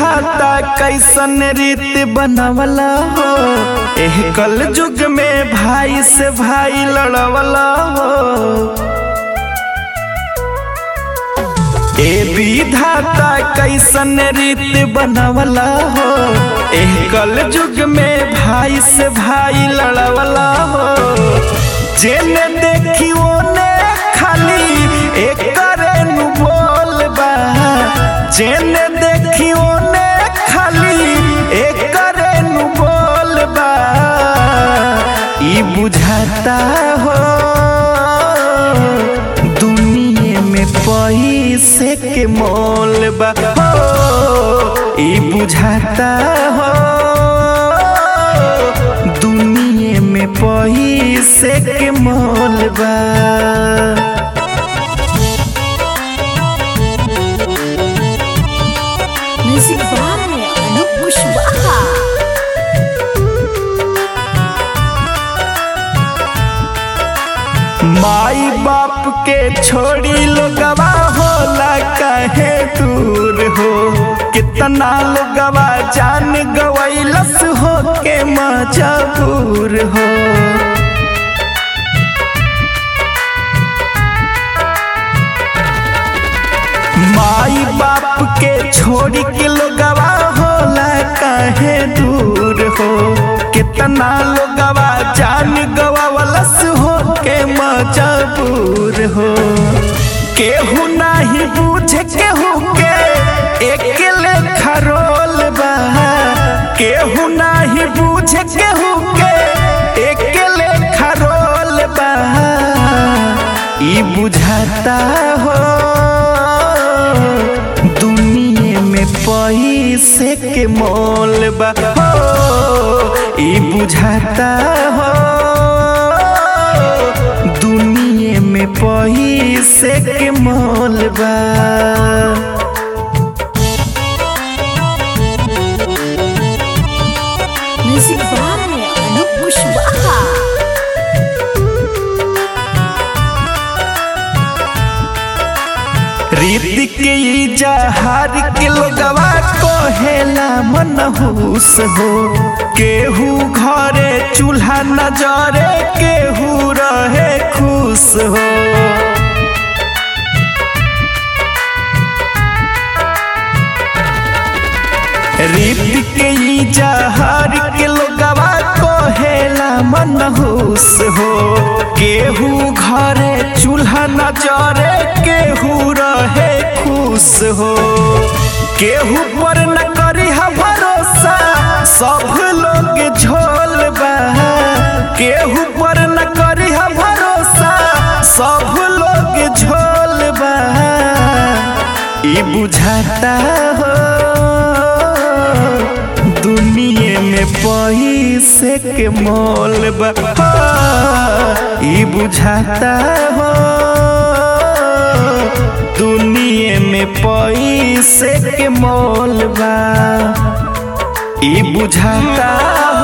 विधाता कैसन रीत बनवला हो एह कल युग में भाई से भाई लड़वला हो ए विधाता कैसन रीत बनवला हो एह कल युग में भाई से भाई लड़वला हो जेने देखी ओने खाली एक करे नु बोल बा जेने देखी ओने खाली एक करे नु बोल बा ई बुझाता हो दुनिया में पैसे के मोल बा हो ई बुझाता हो दुनिया में पैसे के मोल बा Music by Anup Pushwaha. माई बाप के छोड़ी लोगवा होला कहे दूर हो कितना लोगवा जान गवैलस हो के मजबूर हो माई बाप के छोड़ी के लोगवा होला कहे दूर हो कितना लोगवा जान गवावलस हो के मजबूर हो केहू नाही बूझे केहू के एक लेखा रोल बा केहू नाही बूझे केहू के एक लेखा रोल बा ई बुझाता हो दुनिया में पैसे के मोल बा हो ई बुझाता हो दुनिया में पैसे के मोल बा Music by Anup Pushwaha. रीति के ई जहार के लोगवा कहेला मनहूस हो केहू घरे चूल्हा न जरे केहू रहे खुश हो रीति के ई जहार के लोगवा कहेला मनहूस हो केहू घरे चूल्हा न जरे केहू रहे खुश हो केहू पर न करी भरोसा सब लोग झोल बा केहू पर न करी भरोसा सब लोग झोल बा ई बुझाता हो दुनिया में पैसे के मोल बा हो, ई बुझाता हो दुनिया में पैसे के मोल बा ई बुझाता